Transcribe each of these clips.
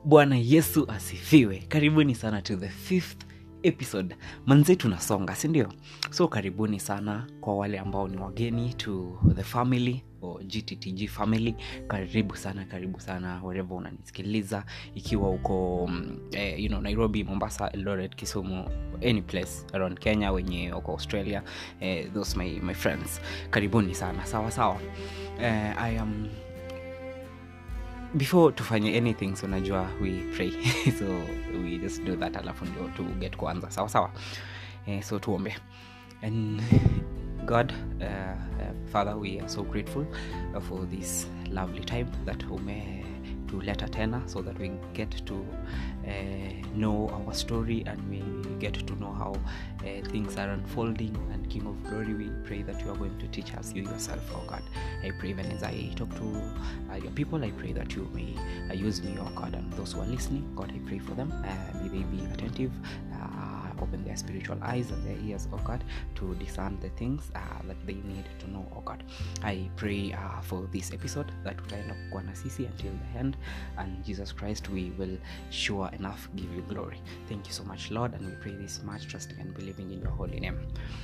bwana yesu asifiwe karibuni sana to the fifth episode manze tunasonga sindio so karibuni sana kwa wale ambao ni wageni to the family or gttg family karibu sana karibu sana wherever unanisikiliza ikiwa uko mm, eh, you know, nairobi mombasa eldoret kisumu any place around kenya wenye uko australia eh, those my, my friends karibuni sana sawa sawa eh, i am before tufanye anything so unajua we pray so we just do that alafu ndio to get kuanza sawa sawa eh, so tuombe and god uh, uh, father we are so grateful uh, for this lovely time that ume tuleta tena so that we get to uh, know our story and we get to know how uh, things are unfolding and king of glory we pray that you are going to teach us you yourself oh god i pray even as i talk to uh, your people i pray that you may uh, use me oh god and those who are listening god i pray for them uh, may they be attentive uh, open their spiritual eyes and their ears oh god to discern the things uh, that they need to know oh god i pray uh, for this episode that utaenda kukuwa na sisi until the end and jesus christ we will sure enough give you glory thank you so much lord and we pray this much trusting and believing in your holy name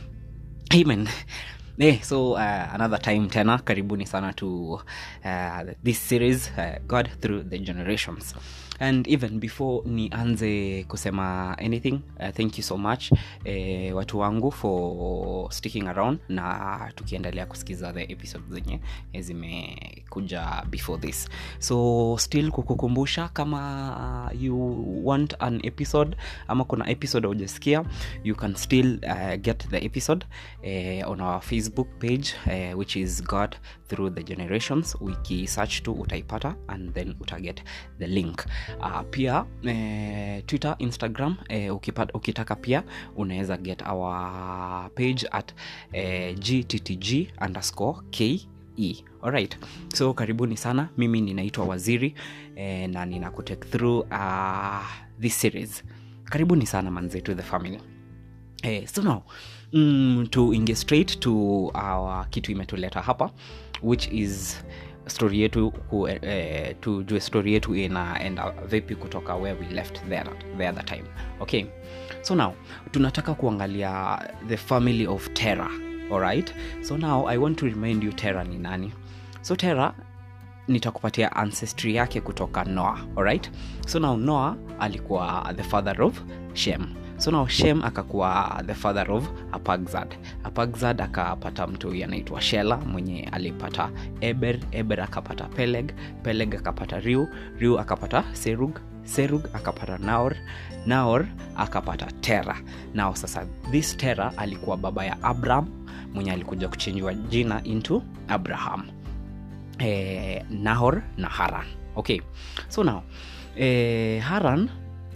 amen Eh, so uh, another time tena karibuni sana to uh, this series uh, god through the generations and even before nianze kusema anything uh, thank you so much eh, watu wangu for sticking around na tukiendelea kusikiza the episode zenye eh, zimekuja before this so still kukukumbusha kama you want an episode ama kuna episode aujasikia you can still uh, get the episode uh, on our facebook page uh, which is god through the generations ukisearch tu utaipata and then utaget the link uh, pia uh, twitter instagram uh, ukipata, ukitaka pia unaweza get our page at uh, gttg underscore ke alright so karibuni sana mimi ninaitwa waziri eh, na ninakutake through uh, this series karibuni sana manzetu the family eh, so now mm, tuingie straight to our kitu imetuleta hapa which is story yetu ku, eh, tujue story yetu inaenda vipi kutoka where we left there, the other time okay so now tunataka kuangalia the family of terror alright so now i want to remind you terror ni nani so terror nitakupatia ancestry yake kutoka noah alright so now noah alikuwa the father of shem so now shem akakuwa the father of apagzad apagzad akapata mtu huyu anaitwa shela mwenye alipata eber eber akapata peleg peleg akapata riu riu akapata serug serug akapata naor naor akapata tera nao sasa this tera alikuwa baba ya abraham mwenye alikuja kuchenjwa jina into abraham eh, nahor na haran okay so now eh, haran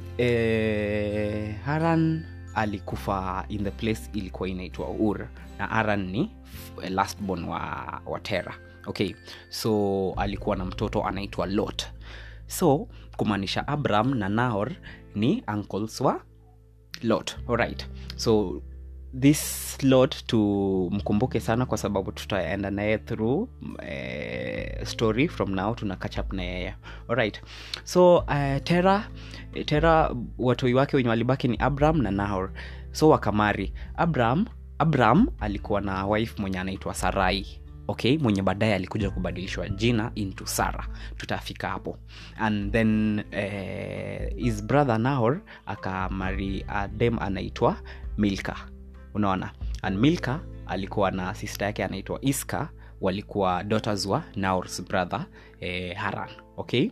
eh, haran alikufa in the place ilikuwa inaitwa ur na haran ni f- lastborn wa, wa tera okay so alikuwa na mtoto anaitwa lot so kumaanisha abraham na nahor ni uncles wa lot alright so this lot tumkumbuke sana kwa sababu tutaenda naye through eh, story from now tuna catch up na yeye alright so uh, tera tera watoi wake wenye walibaki ni abraham na nahor so wakamari abraham abraham alikuwa na wife mwenye anaitwa sarai okay mwenye baadaye alikuja kubadilishwa jina into sara tutafika hapo and then eh, his brother nahor akamari adem anaitwa milka unaona and milka alikuwa na sister yake anaitwa iska walikuwa daughters wa naors brother eh, haran okay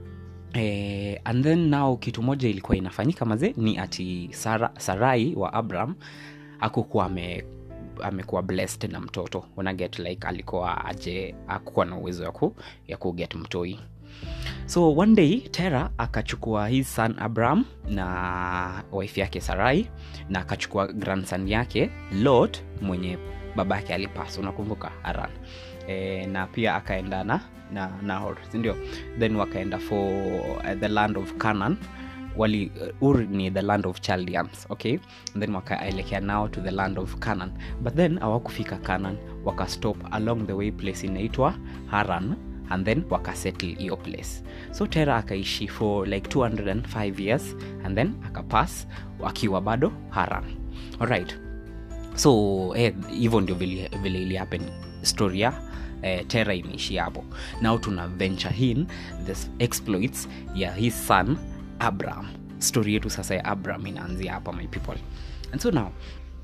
eh, and then now kitu moja ilikuwa inafanyika maze ni ati Sara, sarai wa abraham akukuwa ame amekuwa blessed na mtoto unaget like alikuwa aje akukuwa na uwezo ya ku, ya kuget mtoi so one day tera akachukua his son abraham na wife yake sarai na akachukua grandson yake lot mwenye baba yake alipas unakumbuka aran e, na pia akaenda na na nahor sindio then wakaenda for uh, the land of canaan wali uh, ur ni the land of chaldeans okay and then wakaelekea now to the land of canaan but then hawakufika canaan wakastop along the way place inaitwa haran and then wakasettle hiyo place so tera akaishi for like 205 years and then akapass akiwa bado haran alright so hivyo eh, ndio vile, vile ili happen story ya eh, tera imeishi hapo now tuna venture in the exploits ya his son abraham story yetu sasa ya abraham inaanzia hapa my people and so now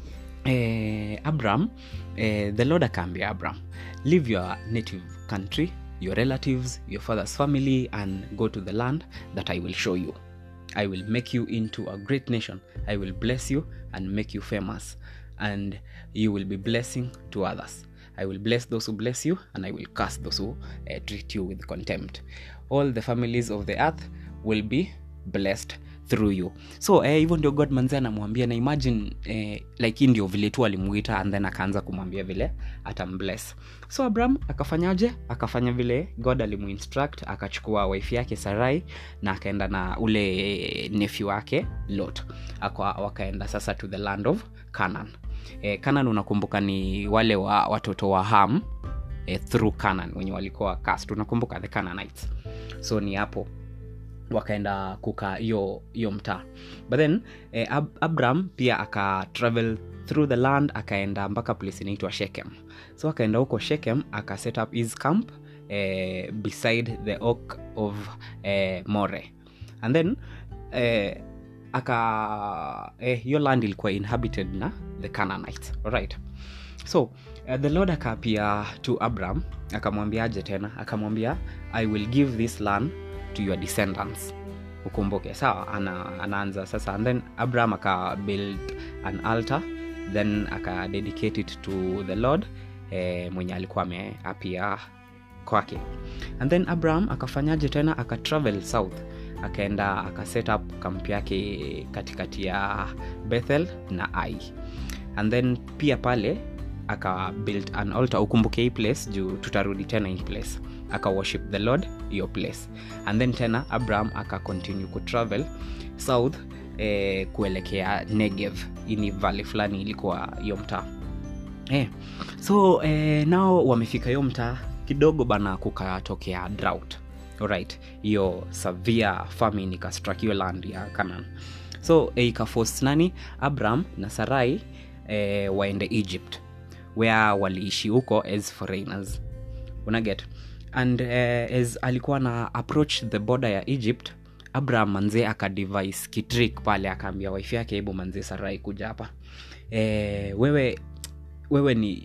eh, abraham eh, the lord akaambia abraham leave your native country your relatives your father's family and go to the land that i will show you i will make you into a great nation i will bless you and make you famous and you will be blessing to others i will bless those who bless you and i will curse those who uh, treat you with contempt all the families of the earth will be blessed through you so hivyo eh, ndio god manzi anamwambia na imagine eh, like hii ndio vile tu alimuita and then akaanza kumwambia vile atambless so abraham akafanyaje akafanya vile god alimuinstruct akachukua wife yake sarai na akaenda na ule nephew wake lot Aka, wakaenda sasa to the land of canaan eh, canaan unakumbuka ni wale wa watoto wa ham eh, through canaan wenye walikuwa cast unakumbuka the canaanites so ni hapo wakaenda kuka hiyo hiyo mtaa but then eh, Ab- abraham pia aka travel through the land akaenda mpaka place inaitwa shekem so akaenda huko shekem aka set up his camp eh, beside the oak of eh, more and then eh, aka hiyo eh, land ilikuwa inhabited na the canaanites alright so uh, the lord akaapia to abraham akamwambiaje tena akamwambia i will give this land to your descendants ukumbuke sawa ana, anaanza sasa and then abraham aka build an altar then aka dedicate it to the lord eh, mwenye alikuwa ameapia kwake and then abraham akafanyaje tena aka travel south akaenda aka set up kamp yake katikati ya bethel na ai and then pia pale aka build an altar ukumbuke hii place juu tutarudi tena hii place aka worship the lord hiyo place and then tena abraham aka continue kutravel south eh, kuelekea negev ini valley fulani ilikuwa hiyo mtaa eh, so eh, nao wamefika hiyo mtaa kidogo bana kukatokea drought alright hiyo severe famine ikastrak hiyo land ya canaan so eh, ikaforce nani abraham na sarai eh, waende egypt where waliishi huko as foreigners unaget and uh, as alikuwa na approach the border ya egypt abraham manzee akadevice kitrik pale akaambia wife yake hebu manzee sarai kuja hapa e, wewe wewe ni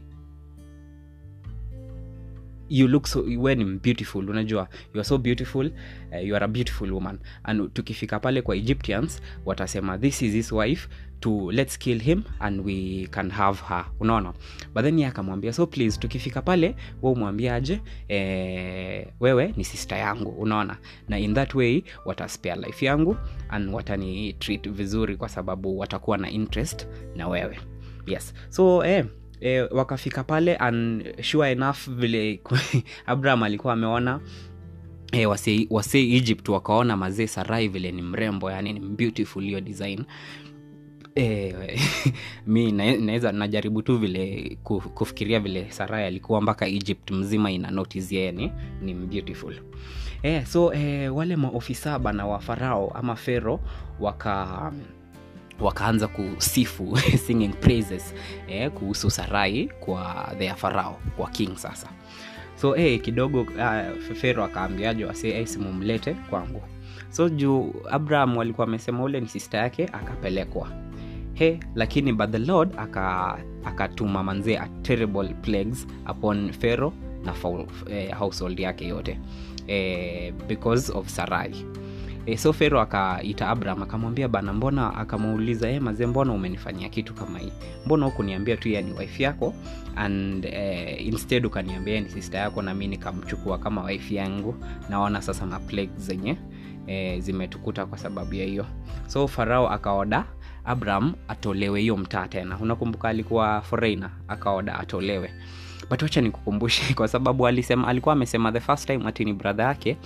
you look so we ni beautiful unajua you are so beautiful uh, you are a beautiful woman and tukifika pale kwa egyptians watasema this is his wife to let's kill him and we can have her unaona but then ye akamwambia so please tukifika pale we umwambiaje eh, wewe ni sister yangu unaona na in that way wataspare life yangu and watani treat vizuri kwa sababu watakuwa na interest na wewe yes so eh, e, wakafika pale and sure enough vile abraham alikuwa ameona e, wase, wase egypt wakaona mazee sarai vile ni mrembo yani ni beautiful hiyo design e, mi naweza na, najaribu tu vile kufikiria vile sarai alikuwa mpaka egypt mzima ina notice yeye ni, ni beautiful e, so e, wale maofisa bana wa farao ama fero waka wakaanza kusifu singing praises eh, kuhusu sarai kwa their farao kwa king sasa so eh, kidogo uh, fero akaambiaje wase eh, simumlete kwangu so juu abraham walikuwa amesema ule ni sister yake akapelekwa he lakini but the lord akatuma aka manzee a terrible plagues upon pharaoh na faul, eh, household yake yote eh, because of sarai e, so fero akaita abraham akamwambia bana mbona akamuuliza e, mazee mbona umenifanyia kitu kama hii mbona hukuniambia tu ni wife yako and eh, instead ukaniambia ni sister yako na mi nikamchukua kama wife yangu naona sasa ma plague zenye eh, zimetukuta kwa sababu ya hiyo so farao akaoda abraham atolewe hiyo mtaa tena unakumbuka alikuwa foreigner akaoda atolewe but wacha nikukumbushe kwa sababu alisema alikuwa amesema the first time atini brother yake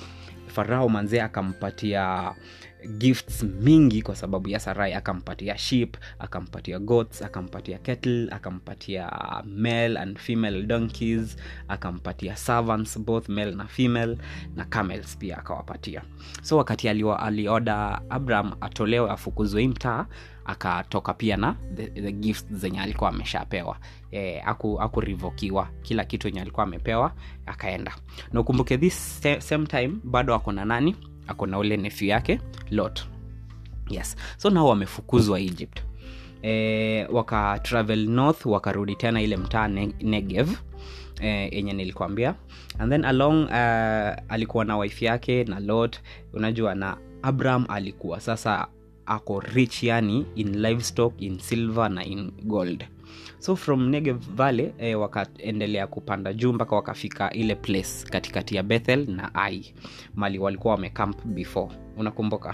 farao manzee akampatia gifts mingi kwa sababu ya sarai akampatia sheep akampatia goats akampatia kettle akampatia male and female donkeys akampatia servants both male na female na camels pia akawapatia so wakati alioda alioda abraham atolewe afukuzwe hii mtaa akatoka pia na the, the gifts zenye alikuwa ameshapewa e, aku, akurivokiwa kila kitu yenye alikuwa amepewa akaenda na ukumbuke this sa- same time bado ako na nani ako na ule nefu yake lot yes so nao wamefukuzwa egypt e, waka travel north wakarudi tena ile mtaa ne- negev yenye e, nilikwambia and then along uh, alikuwa na wife yake na lot unajua na abraham alikuwa sasa ako rich yani in livestock in silver na in gold so from negev valley eh, wakaendelea kupanda juu mpaka wakafika ile place katikati ya bethel na ai mali walikuwa wamecamp before unakumbuka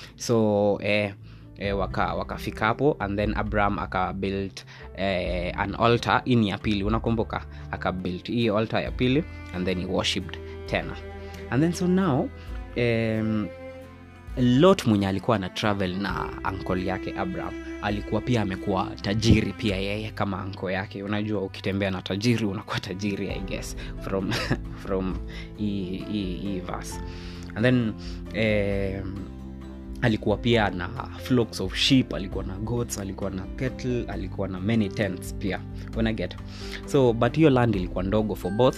so eh, eh, waka wakafika hapo and then abraham akabuild eh, an altar ini ya pili unakumbuka akabuild hii altar ya pili and then he worshipped tena and then so now um, lot mwenye alikuwa na travel na ankol yake abraham alikuwa pia amekuwa tajiri pia yeye kama anko yake unajua ukitembea na tajiri unakuwa tajiri i guess from from hii hii- hii verse and then um, alikuwa pia na flocks of sheep alikuwa na goats alikuwa na kettle alikuwa na many tents pia unaget so but hiyo land ilikuwa ndogo for both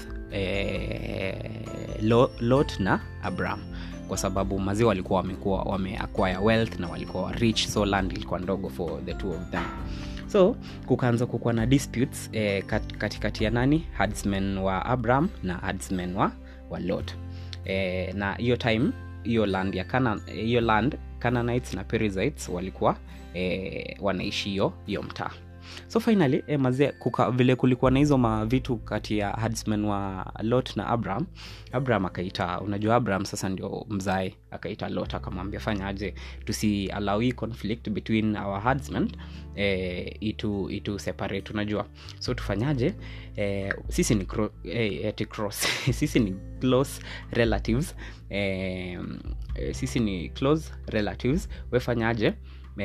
eh, Lo- lot na abraham kwa sababu maziwa walikuwa wamekuwa wameacquire wealth na walikuwa rich so land ilikuwa ndogo for the two of them so kukaanza kukuwa na disputes eh, kat, katikati ya nani herdsmen wa abraham na herdsmen wa, wa lot eh, na hiyo time hiyo land ya Canaan, hiyo land Canaanites na Perizzites walikuwa eh, wanaishi hiyo hiyo mtaa so finally eh, mazee kuka, vile kulikuwa na hizo mavitu kati ya herdsmen wa lot na abraham abraham akaita unajua abraham sasa ndio mzae akaita lot akamwambia fanya aje tusi allow hii conflict between our herdsmen eh, itu, itu separate unajua so tufanyaje eh, sisi ni cro- eh, eti cross sisi ni close relatives eh, eh, sisi ni close relatives wefanyaje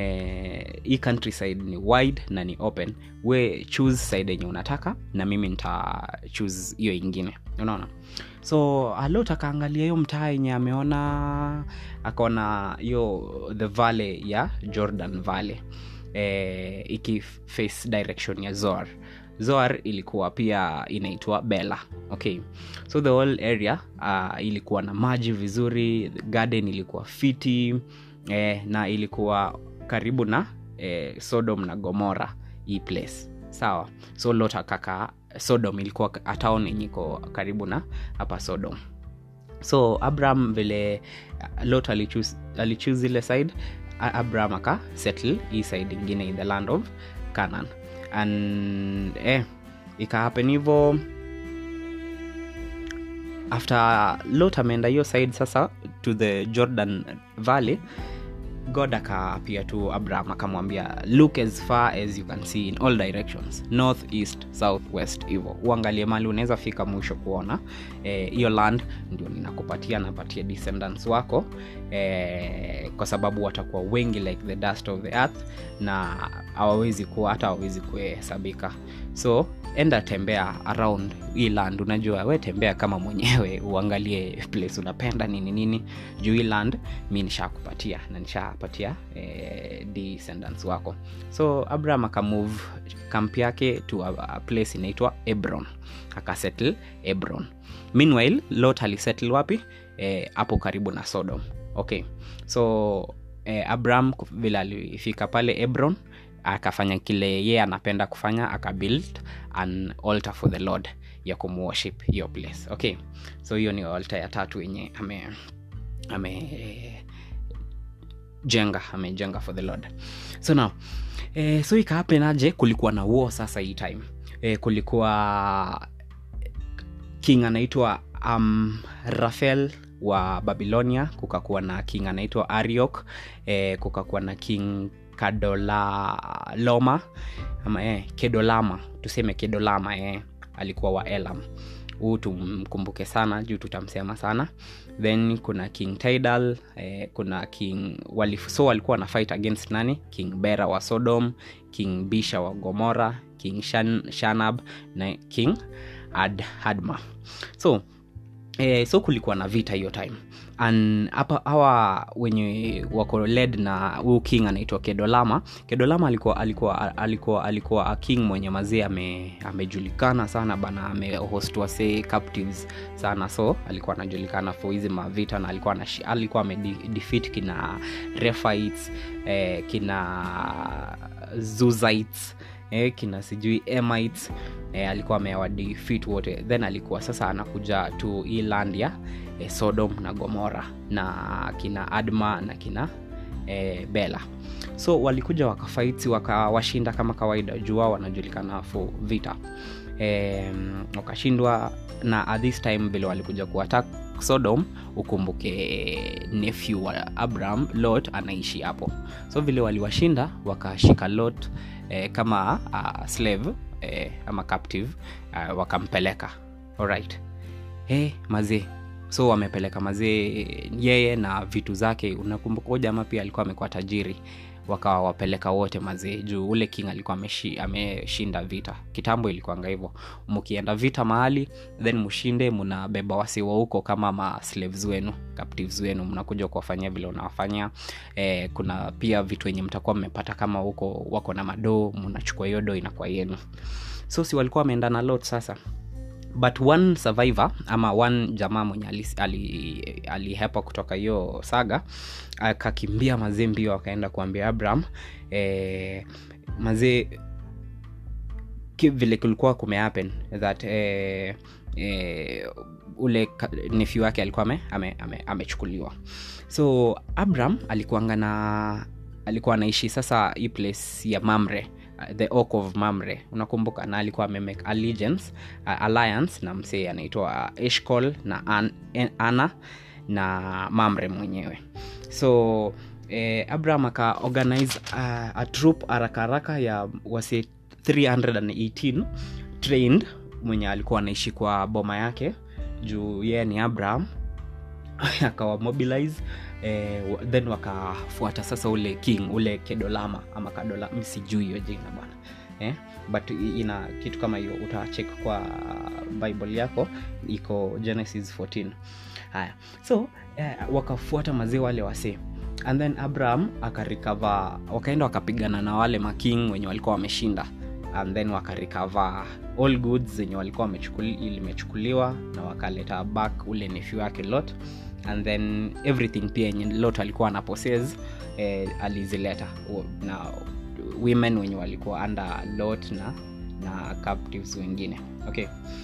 eh, hii countryside ni wide na ni open we choose side yenye unataka na mimi nita choose hiyo ingine unaona so alot akaangalia hiyo mtaa yenye ameona akaona hiyo the valley ya jordan valley eh, ikiface direction ya zoar zoar ilikuwa pia inaitwa bela okay so the whole area uh, ilikuwa na maji vizuri garden ilikuwa fiti eh, na ilikuwa karibu na eh, sodom na gomora hii place sawa so lot akaka sodom ilikuwa a town yenye iko karibu na hapa sodom so abraham vile uh, lot alichoose alichoose ile side A- abraham aka settle hii side ingine in the land of canaan and eh, ikahapen hivo after lot ameenda hiyo side sasa to the jordan valley god akaapia tu abraham akamwambia look as far as you can see in all directions north east south west hivo uangalie mali unaweza fika mwisho kuona hiyo eh, land ndio ninakupatia napatia descendants wako eh, kwa sababu watakuwa wengi like the dust of the earth na hawawezi kuwa hata hawawezi kuhesabika so enda tembea around hii land unajua we tembea kama mwenyewe uangalie place unapenda nini nini juu hii land mi nishakupatia na nishapatia eh, descendants wako so abraham akamove kamp yake to a, a place inaitwa ebron akasettle ebron meanwhile lot alisettle wapi hapo eh, karibu na sodom okay so eh, abraham vile alifika pale ebron akafanya kile yeye anapenda kufanya akabuild an altar for the lord ya kumworship hiyo place okay so hiyo ni altar ya tatu yenye ame ame jenga amejenga for the lord so now eh, so ikaapenaje kulikuwa na war sasa hii time eh, kulikuwa king anaitwa um, rafael wa babilonia kukakuwa na king anaitwa ariok eh, kukakuwa na king kadolaloma ama eh, kedolama tuseme kedolama eh, alikuwa wa elam huu tumkumbuke sana juu tutamsema sana then kuna king tidal eh, kuna king walif, so walikuwa na fight against nani king bera wa sodom king bisha wa gomora king Shan, shanab na king Ad, adma so eh, so kulikuwa na vita hiyo time and hapa hawa wenye wako led na huu king anaitwa kedolama kedolama alikuwa alikuwa alikuwa alikuwa a king mwenye mazee ame, amejulikana sana bana amehost wase captives sana so alikuwa anajulikana for hizi mavita na alikuwa anashi, alikuwa amedefeat kina refites eh, kina zuzites eh, kina sijui emites eh, alikuwa amewadefeat wote then alikuwa sasa anakuja to hii land ya eh, sodom na gomora na kina adma na kina eh, bela so walikuja wakafaiti wakawashinda kama kawaida juu wao wanajulikana for vita eh, wakashindwa na at this time vile walikuja kuattack sodom ukumbuke nephew wa abraham lot anaishi hapo so vile waliwashinda wakashika lot eh, kama uh, slave eh, ama captive uh, wakampeleka alright hey, mazee so wamepeleka mazee yeye na vitu zake unakumbuka jamaa pia alikuwa amekuwa tajiri wakawa wapeleka wote mazee juu ule king alikuwa ameshi, ameshinda vita kitambo ilikuanga hivyo mkienda vita mahali then mshinde mnabeba wasiwa huko kama ma slaves wenu captives wenu mnakuja kuwafanyia vile unawafanyia eh, kuna pia vitu wenye mtakuwa mmepata kama huko wako na madoo mnachukua hiyo doo inakuwa yenu so si walikuwa wameenda na lot sasa but one survivor ama one jamaa mwenye alihepa ali, ali, ali kutoka hiyo saga akakimbia mazee mbio akaenda kuambia abraham eh, mazee vile kulikuwa kumehappen that eh, eh, ule nefi wake alikuwa amechukuliwa ame, ame, ame so abraham alikuanga na alikuwa anaishi sasa hii place ya mamre the oak of mamre unakumbuka na alikuwa amemake allegiance uh, alliance na msee anaitwa eshcol na An, ana na mamre mwenyewe so eh, abraham akaorganize uh, a troop haraka haraka ya wase 318 trained mwenye alikuwa anaishi kwa boma yake juu yeye ni abraham akawa mobilize eh, then wakafuata sasa ule king ule kedolama ama kadola msijui hiyo jina bwana eh? but ina kitu kama hiyo utachek kwa bible yako iko genesis 14 haya so eh, wakafuata mazee wale wasee and then abraham akarikava wakaenda wakapigana na wale making wenye walikuwa wameshinda and then wakarikava all goods zenye walikuwa limechukuliwa na wakaleta back ule nefi wake lot and then everything pia yenye lot alikuwa ana poses eh, alizileta na women wenye walikuwa under lot na na captives wengine okay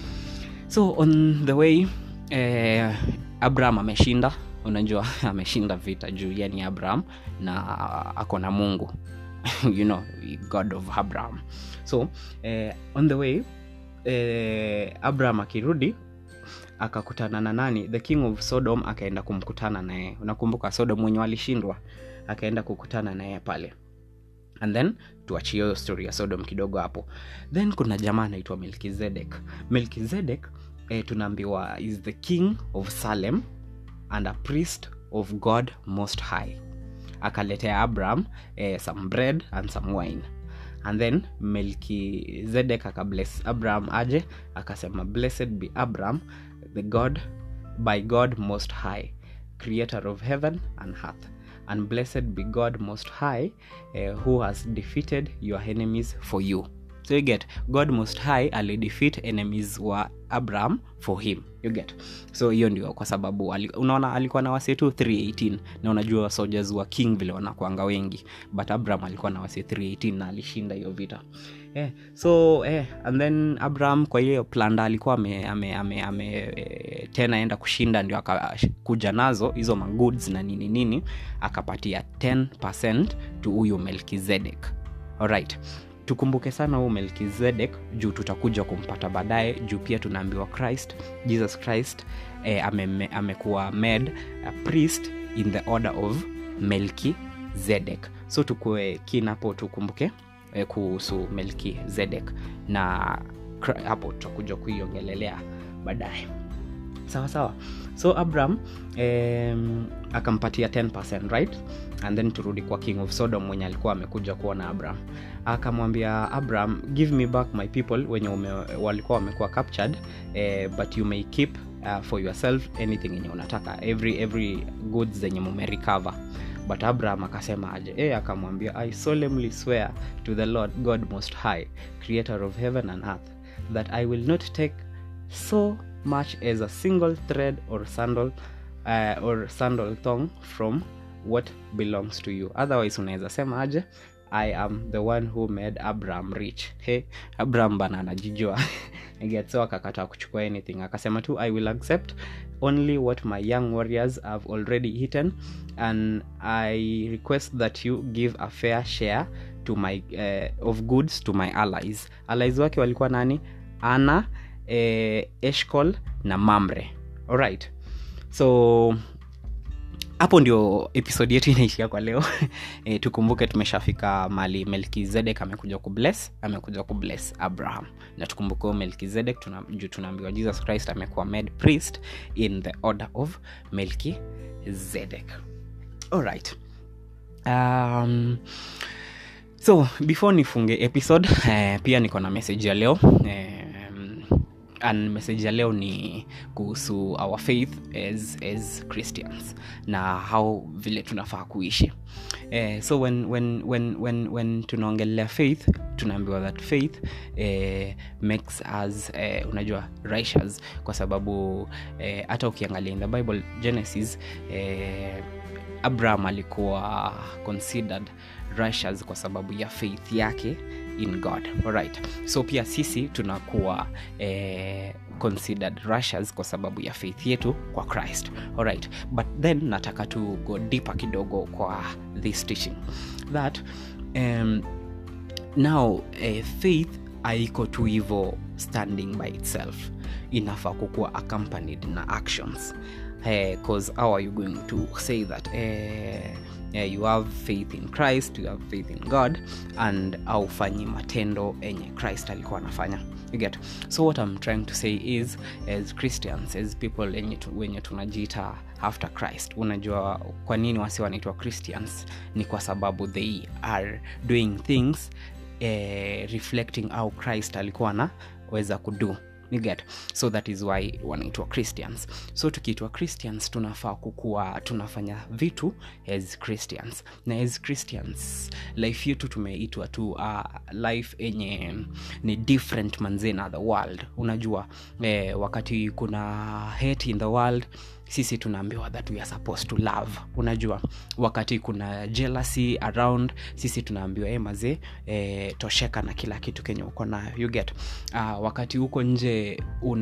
so on the way eh, abraham ameshinda unajua ameshinda vita juu yani abraham na ako na mungu you know god of abraham so eh, on the way eh, abraham akirudi akakutana na nani the king of sodom akaenda kumkutana naye unakumbuka sodom mwenye walishindwa akaenda kukutana naye pale and then tuachie hiyo story ya sodom kidogo hapo then kuna jamaa anaitwa melkizedek melkizedek eh, tunaambiwa is the king of salem and a priest of god most high akaletea abraham eh, some bread and some wine and then melkizedek akabless abraham aje akasema blessed be abraham the god by god most high creator of heaven and earth and blessed be god most high uh, who has defeated your enemies for you so you get god most high alidefeat enemies wa abraham for him you get so hiyo ndio kwa sababu ali, unaona alikuwa na wase tu 318 na unajua soldiers wa king vile wanakwanga wengi but abraham alikuwa na wase 318 na alishinda hiyo vita yeah. so eh, and then abraham kwa hiyo planda alikuwa ame, ame, ame, ame eh, tena enda kushinda ndio akakuja nazo hizo magoods na nini nini akapatia 10 to huyu melkizedek alright tukumbuke sana huu melkizedek juu tutakuja kumpata baadaye juu pia tunaambiwa christ jesus christ eh, amekuwa ame made a priest in the order of melkizedek so tukue kinapo tukumbuke eh, kuhusu melkizedek na hapo tutakuja kuiongelelea baadaye sawa sawa so abraham um, akampatia 10 right and then turudi kwa king of sodom mwenye alikuwa amekuja kuona abraham akamwambia abraham give me back my people wenye ume, walikuwa wamekuwa captured eh, but you may keep uh, for yourself anything yenye unataka every every goods zenye mumerecover but abraham akasema aje e akamwambia i solemnly swear to the lord god most high creator of heaven and earth that i will not take so much as a single thread or sandal uh, or sandal thong from what belongs to you otherwise unaweza sema aje i am the one who made abraham rich hey, abraham bana anajijua get so akakataa kuchukua anything akasema tu i will accept only what my young warriors have already eaten and i request that you give a fair share to my uh, of goods to my allies allies wake walikuwa nani ana eh, eshcol na mamre alright so hapo ndio episodi yetu inaishia kwa leo e, tukumbuke tumeshafika mali melkizedek amekuja kubless amekuja kubless abraham na tukumbuke huyo melkizedek tuna, juu tunaambiwa jesus christ amekuwa made priest in the order of melkizedek alright um, so before nifunge episode eh, pia niko na message ya leo eh, and message ya leo ni kuhusu our faith as, as christians na how vile tunafaa kuishi eh, so when, when, when, when, when tunaongelea faith tunaambiwa that faith eh, makes us eh, unajua righteous kwa sababu hata eh, ukiangalia in the bible genesis eh, abraham alikuwa considered righteous kwa sababu ya faith yake in god alright so pia sisi tunakuwa eh, considered righteous kwa sababu ya faith yetu kwa christ alright but then nataka tu go deeper kidogo kwa this teaching that um, now eh, faith haiko tu hivo standing by itself inafaa kukuwa accompanied na actions because uh, how are you going to say that uh, uh, you have faith in christ you have faith in god and aufanyi matendo enye christ alikuwa anafanya you get so what i'm trying to say is as christians as people enye tu, wenye tunajiita after christ unajua kwa nini wasi wanaitwa christians ni kwa sababu they are doing things uh, reflecting how christ alikuwa anaweza kudu you get so that is why wanaitwa christians so tukiitwa christians tunafaa kukuwa tunafanya vitu as christians na as christians life yetu tumeitwa tu uh, life enye ni different manze na the world unajua eh, wakati kuna hate in the world sisi tunaambiwa that we are supposed to love unajua wakati kuna jealousy around sisi tunaambiwa e mazee e, tosheka na kila kitu kenye uko nayo you get uh, wakati huko nje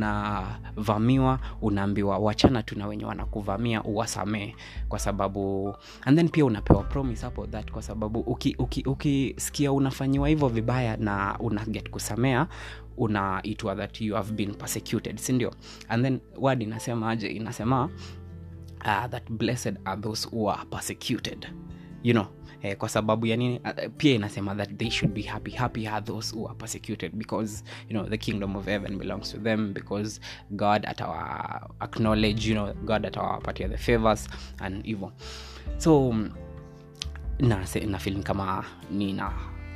unavamiwa unaambiwa wachana tu na wenye wanakuvamia uwasamee kwa sababu and then pia unapewa promise hapo that kwa sababu ukisikia uki, uki, uki unafanyiwa hivyo vibaya na una get kusamea unaitwa that you have been persecuted sindio and then word inasema aje inasema uh, that blessed are those who are persecuted you know eh, kwa sababu ya nini uh, pia inasema that they should be happy happy are those who are persecuted because you know the kingdom of heaven belongs to them because god atawa acknowledge you know god atawapatia the favors and hivyo so na, na feeling kama nina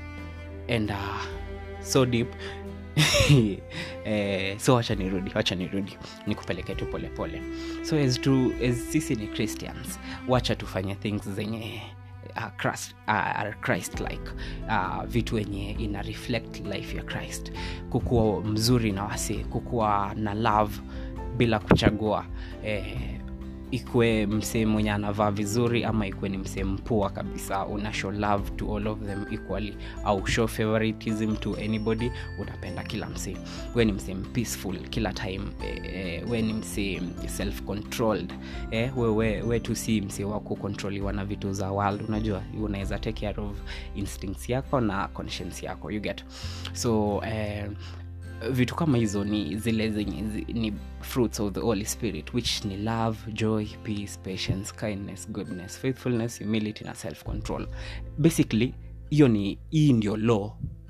enda so deep eh, so wacha nirudi wacha nirudi nikupeleke tu polepole so as, to, as sisi ni christians wacha tufanye things zenye uh, Christ, uh, are christ like uh, vitu wenye ina reflect life ya christ kukuwa mzuri na wasi kukuwa na love bila kuchagua eh, ikwe msee mwenye anavaa vizuri ama ikwe ni msee mpua kabisa una show love to all of them equally au show favoritism to anybody unapenda kila msee we ni msee peaceful kila time eh, eh, we ni msee self controlled eh, we, we, we tu si msee wa kukontroliwa na vitu za world unajua unaweza take care of instincts yako na conscience yako you get so eh, vitu kama hizo ni zile zenye zi, ni fruits of the holy spirit which ni love joy peace patience kindness goodness faithfulness humility na self control basically hiyo ni hii ndio law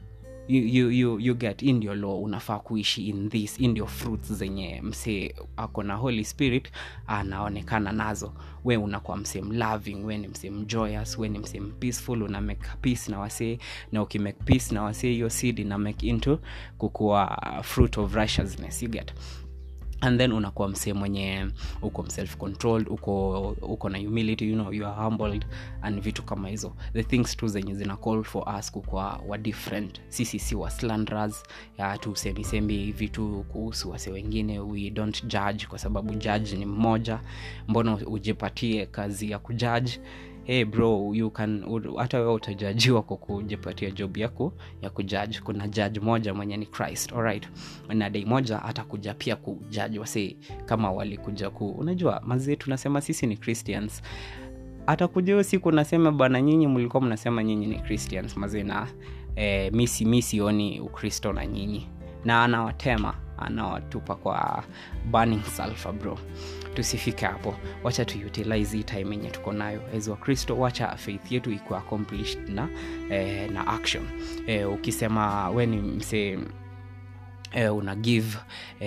you, you, you, you get in ndio law unafaa kuishi in this in ndio fruits zenye msee ako na holy spirit anaonekana nazo we unakuwa msee mloving we ni msee mjoyous we ni msee peaceful una make peace na wasee na ukimake peace na wasee hiyo seed ina make into kukuwa fruit of righteousness you get and then unakuwa msee mwenye uko self controlled uko uko na humility you know you are humbled and vitu kama hizo the things tu zenye zina call for us kukwa wa different sisi si wa slanders ya tusemisembi vitu kuhusu wase wengine we don't judge kwa sababu judge ni mmoja mbona ujipatie kazi ya kujudge hey bro you can hata wewe utajajiwa kwa kujipatia job yako ya kujudge kuna judge moja mwenye ni christ alright na dei moja atakuja pia kujudge wase kama walikuja ku unajua mazee tunasema sisi ni christians atakuja hiyo siku nasema bwana nyinyi mlikuwa mnasema nyinyi ni christians mazee na eh, misi mi sioni ukristo na nyinyi na anawatema anawatupa kwa burning sulfur bro tusifike hapo wacha tuutilize hii time yenye tuko nayo as wakristo wacha faith yetu ikuwa accomplished na, eh, na action eh, ukisema we ni msee eh, una give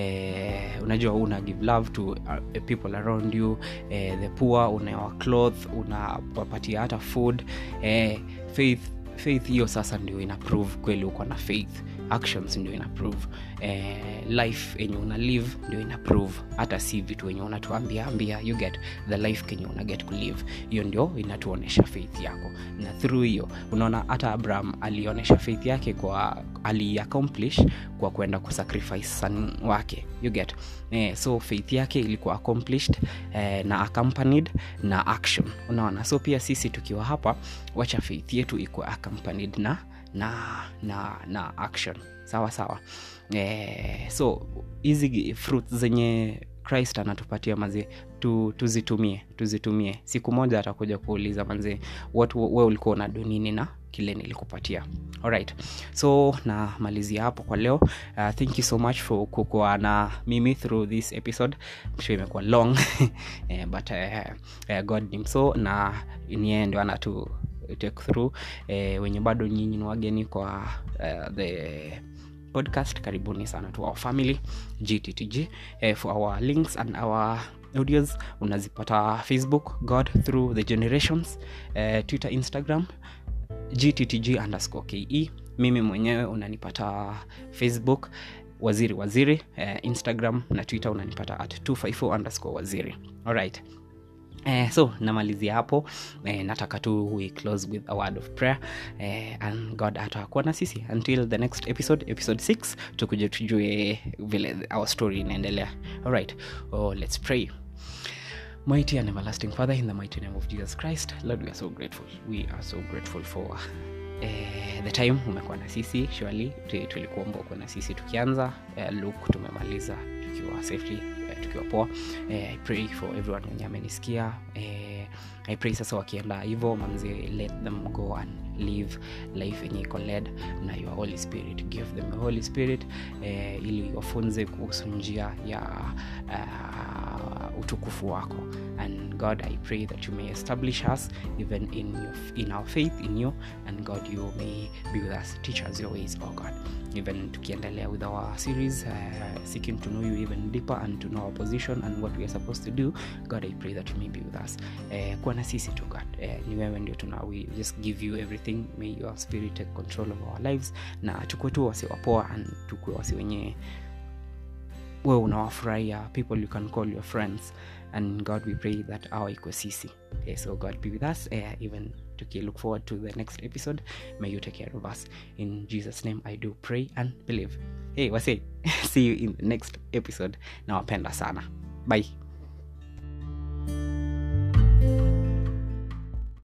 eh, unajua una give love to uh, people around you eh, the poor unawa cloth unawapatia hata food eh, faith faith hiyo sasa ndio ina prove kweli uko na faith actions ndio ina prove eh, life yenye una live ndio ina prove hata si vitu wenye unatuambia ambia you get the life kenye una get kulive hiyo ndio inatuonyesha faith yako na through hiyo unaona hata abraham alionyesha faith yake kwa aliaccomplish kwa kwenda kusacrifice son wake you get eh, so faith yake ilikuwa accomplished eh, na accompanied na action unaona so pia sisi tukiwa hapa wacha faith yetu ikuwa accompanied na na na na action sawa sawa eh, so hizi fruit zenye christ anatupatia mazee tu, tuzitumie tuzitumie siku moja atakuja kuuliza manzee watu we ulikuwa una dunini na kile nilikupatia alright so namalizia hapo kwa leo uh, thank you so much for kukuwa na mimi through this episode sure imekuwa long eh, but uh, uh, god ni mso na niye ndio anatu take through eh, wenye bado nyinyi ni wageni kwa uh, the podcast karibuni sana to our family gttg eh, for our links and our audios unazipata facebook god through the generations eh, twitter instagram gttg underscore ke mimi mwenyewe unanipata facebook waziri waziri eh, instagram na twitter unanipata at 254 underscore waziri alright Eh, so namalizia hapo eh, nataka tu we close with a word of prayer eh, and god atakuwa na sisi until the next episode episode 6 tukuje tujue vile our story inaendelea alright oh, let's pray mighty and everlasting father in the mighty name of jesus christ lord we are so grateful we are so grateful for eh, the time umekuwa na sisi surely tulikuomba ukuwa na sisi tukianza eh, look tumemaliza tukiwa safely eh, tukiwa poa eh, i pray for everyone wenye amenisikia eh, i pray sasa wakienda hivo manzi let them go and live life yenye iko led na your holy spirit give them the holy spirit eh, ili wafunze kuhusu njia ya uh, utukufu wako and god i pray that you may establish us even in, your, in our faith in you and god you may be with us teach us your ways oh god even tukiendelea with our series uh, seeking to know you even deeper and to know our position and what we are supposed to do god i pray that you may be with us uh, kuwa na sisi tu god uh, ni wewe ndio tuna we just give you everything may your spirit take control of our lives na tukue tu wasi wapoa and tukue wasi wenye we unawafurahia people you can call your friends and god we pray that our iko sisi okay, so god be with us uh, even tuki look forward to the next episode may you take care of us in jesus name i do pray and believe hey wase see you in the next episode nawapenda sana bye